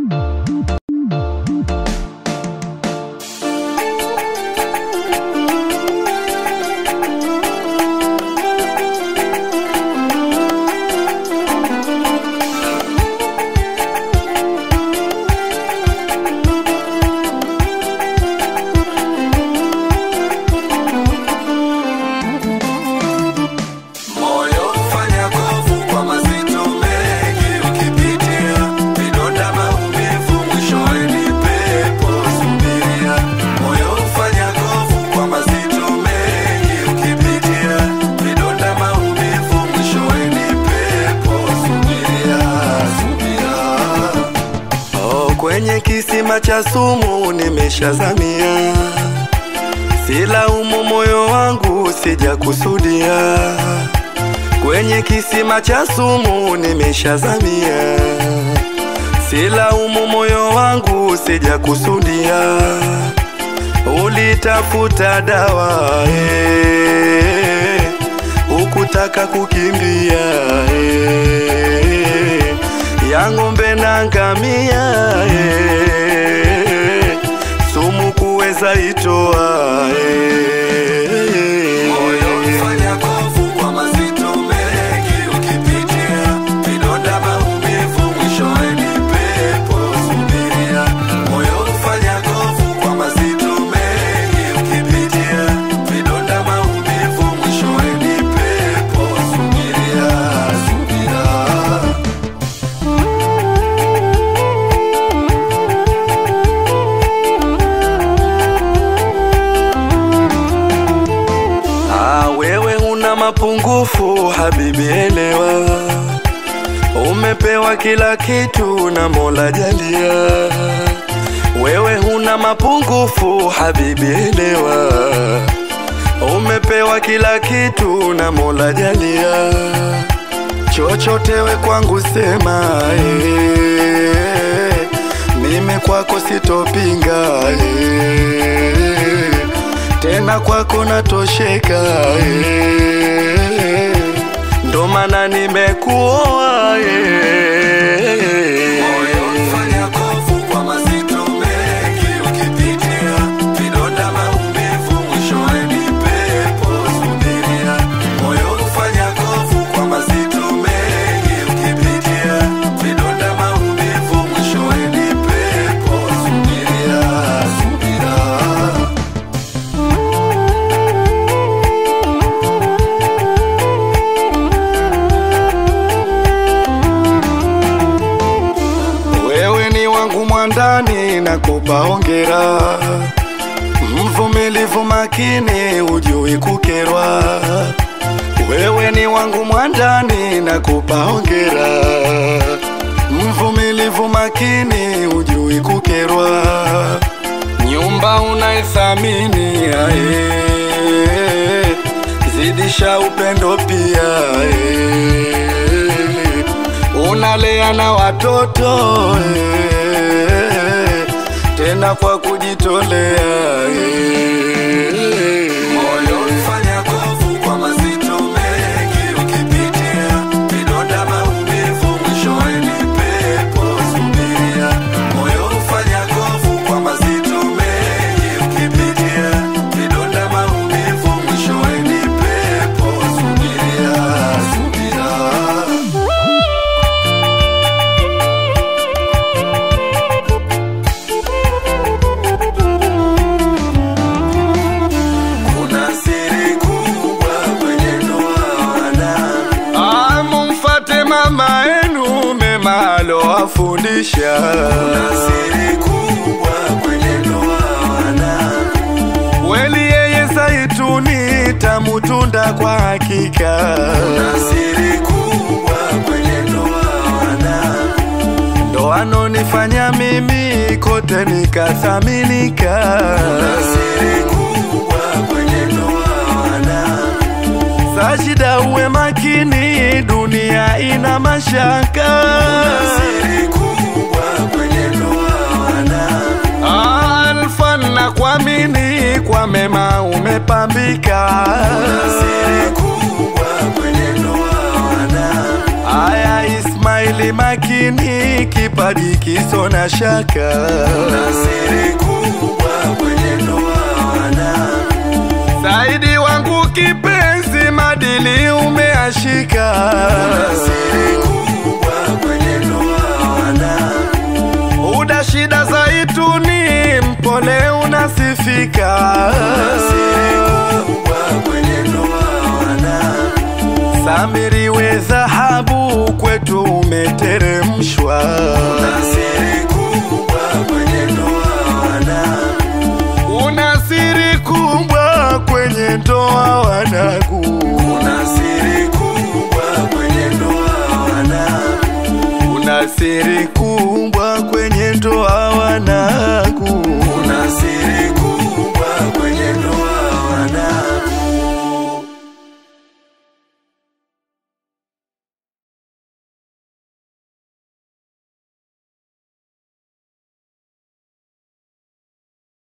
Moyo ufanya kovu kwa mazito mengi, ukipitia vidonda, maumivu, mwishowe ni pepo. Subiria. Moyo ufanya kovu kwa mazito mengi, ukipitia vidonda, maumivu, mwishowe ni pepo. Subiria, subira. Oh, kwenye kisima cha sumu nimeshazamia, silaumu moyo wangu, sijakusudia. Kwenye kisima cha sumu nimeshazamia, silaumu moyo wangu, sijakusudia. Ulitafuta dawa eh, ukutaka kukimbia eh, ya ng'ombe na ngamia eh, sumu kuweza itoa eh. Moyo ufanya kovu kwa mazito mengi, ukipitia vidonda, maumivu, mwishowe ni pepo. Subiria. Moyo ufanya kovu kwa mazito mengi, ukipitia vidonda, maumivu, mwishowe ni pepo. Subiria, subira. Ah, wewe una mapungufu habibi, elewa, umepewa kila kitu na Mola jalia. Wewe huna mapungufu habibi, elewa, umepewa kila kitu na Mola jalia. Chochote we kwangu sema, eh, mimi kwako sitopinga eh, tena kwako natosheka eh, ndo maana nimekuoa eh. Moyo ufanya kovu kwa mazito mengi, ukipitia vidonda, maumivu, mwishowe ni pepo. Subiria. Moyo ufanya kovu kwa mazito mengi, ukipitia vidonda, maumivu, mwishowe ni pepo. Subiria, subira. Wewe ni wangu mwandani, nakupa hongera, mvumilivu makini, ujui kukerwa. Wewe ni wangu mwandani, nakupa hongera, mvumilivu makini, ujui kukerwa. Nyumba unaithamini, ae, zidisha upendo pia, ae unalea na watoto eh, tena kwa kujitolea eh. Moyo ufanya kovu kwa mazito mengi, ukipitia vidonda, maumivu, mwishowe ni pepo. Subiria. Moyo ufanya kovu kwa mazito mengi, ukipitia vidonda, maumivu, mwishowe ni pepo. Subiria, subira. Kuna siri kubwa kwenye ndoa wana mumfate mama enu mema alowafundisha. Kuna siri kubwa kwenye ndoa wana kweli yeye zaituni tamutunda kwa hakika. Kuna siri kubwa kwenye ndoa wana ndo anonifanya mimi kote nikathaminika. Kuna siri kubwa kwenye ndoa wana Sajida uwe makini, dunia ina mashaka. Kuna siri kubwa kwenye ndoa wana Alfa na kuamini kwa mema umepambika. Kuna siri kubwa kwenye ndoa wana Aya Ismaili makini, kipo kipaji kiso na shaka. Kuna siri kubwa kwenye ndoa wanangu. Saidi wangu kipenzi, madili umeashika. Kuna siri kubwa kwenye ndoa wanangu. Uda shida zaituni, mpole unasifika. Kuna siri kubwa kwenye ndoa wanangu. Samiri we dhahabu, kwetu umeteremshwa. Kuna siri kubwa kwenye ndoa wanangu. Una siri kubwa kwenye ndoa wanangu. Kuna siri kubwa kwenye ndoa wanangu. Una siri kubwa kwenye ndoa